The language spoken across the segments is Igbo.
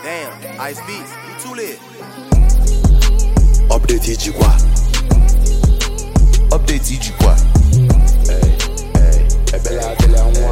Damn, Ice B, you too lit. Update ijikwa Update ijikwa ebele adịla nwa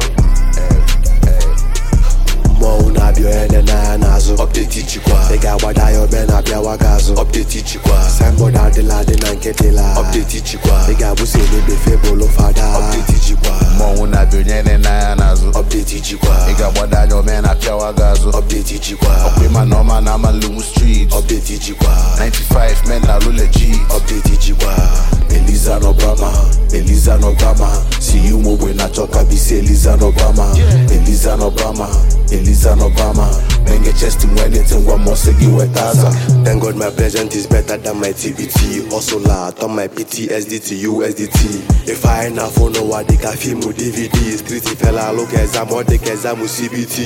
mmọnwụ na-abịa onye dị n'anya n'azụ Update ijikwa ị ga-agbada ya obe na-abịawa gị azụ Update ijikwa signboard adịla adị na nke dịla Update ijikwa ị ga-abụsi emebefe bụlụ fada Update ijikwa mmọnwụ na-abịa onye na n'anya n'azụ Update ijikwa ị ga-agbado anya ome na apịawa gị azụ Update ijikwa ịma na ọma na amalungu street Update ijikwa 95 men na lụ legit Update ijikwa Eliza n'Obama Eliza n'Obama si ụmụ ogbe na-achọ ka bisi Eliza n'Obama Eliza n'Obama Eliza n'Obama Menge chest m anything gwa m ọsị gị weta aza Thank God my present is better than my TBT Hustler turn my PTSD to USDT If I na phone ụwa dịka fiimu DVD Street fela alụ ka exam ọ dịka exam CBT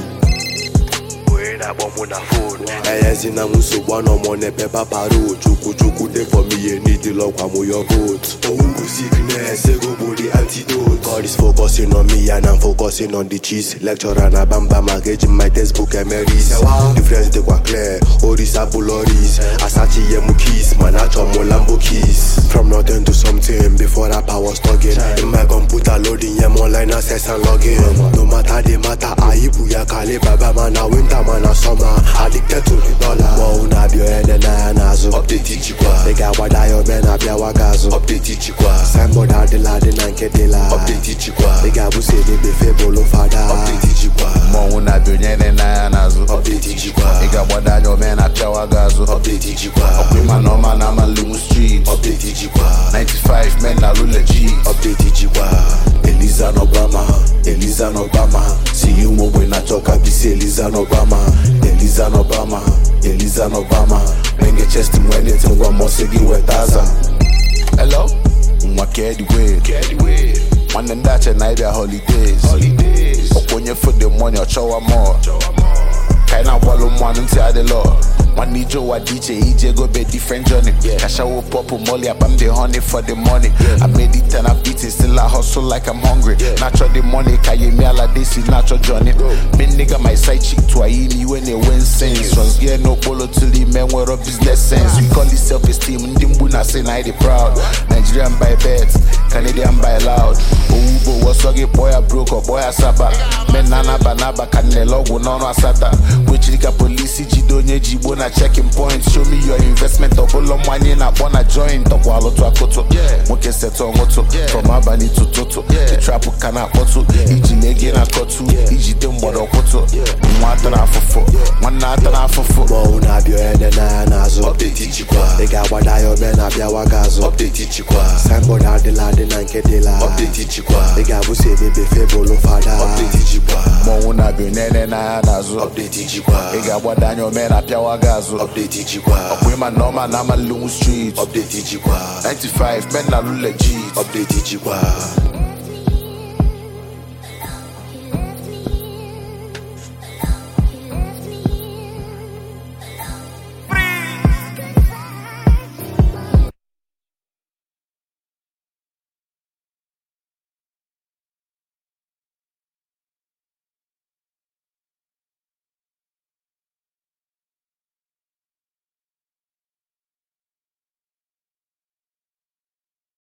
onye na-akpọ mụ na fon enyezina m nsogbu anọ m n'ebe paparo chukwu chukwu dey for me ye need lọkwa m your vote owuwu sickness ego bụ the antidote God is focusing on me and I'm focusing on the cheese lecturer na bamba maka eji my textbook emeris difference dịkwa clear oris abụloris asachiye m keys mana achọ m lambo keys from nothing to something before rap I was talking in my computer loading yem online access and login no matter the matter anyị bụ ya kale baba mana winter mana summer addicted to the dollar mmọnwụ na-abịa onye dị n'anya n'azụ update ijikwa ị ga-agbada ya obe na-abịawa gị azụ update ijikwa signboard adịla adị na nke dịla update ijikwa ị ga-abụsi emebefe bụlụ fada update ijikwa mmọnwụ na-abịa onye na n'anya n'azụ update ijikwa ị ga-agbado anya ome na apịawa gị azụ update ijikwa ịma na ọma na amalungu street update ijikwa 95 men na lụ legit update ijikwa Eliza n'Obama Eliza n'Obama si ụmụ ogbe na-achọ ka bisi Eliza n'Obama Eliza n'Obama Eliza n'Obama Menge chest m anything gwa m ọsị gị weta aza hello nwa kedway nwanne ndị ache na ịbịa holidays ọkwa onye fode money ọchọwa mọ ka anyị na-agbalụ mmanụ ntị adịlọ nwanne ije ụwa dị iche ije gobe different journey kashawo pọpụ molly abam the honey for the money I made it and I'm eating still I hustle like I'm hungry natural the money ka ye mi ala desi natural journey me nigga my side chick to ayi ni when they win sense trust get no polo till the men were a business sense we call it self esteem ndị mgbu na say na I dey proud Nigerian by bet Canadian by loud owugbo wọsọ gị kpọọ ya broke ọ kpọọ ya saba men na anaba n'aba ka nnele ọgwụ n'ọnụ asata kwechiri ka polisi jide onye ji igbo na checking point show me your investment ọbụla mmanye na-akpọ na joint ọkwa alụtụ akụtụ nwoke setụ ọṅụtụ from abalị tụtụtụ ịtrapụ ka na-akpọtụ iji na-ege na akọtụ ijide mgbọrọkwụtụ nwa atara afụfụ nwanne atara afụfụ mmọnwụ na-abịa onye dị n'anya n'azụ update ijikwa ị ga-agbada ya obe na-abịawa gị azụ update ijikwa signboard adịla adị na nke dịla update ijikwa ị ga-abụsi emebefe bụlụ fada update ijikwa mmọnwụ na-abịa onene n'anya n'azụ update ijikwa ị ga-agbado anya ome na apịawa gị azụ update ijikwa ọkwa ịma na ọma na amalungu street update ijikwa 95 men na lụ legit update ijikwa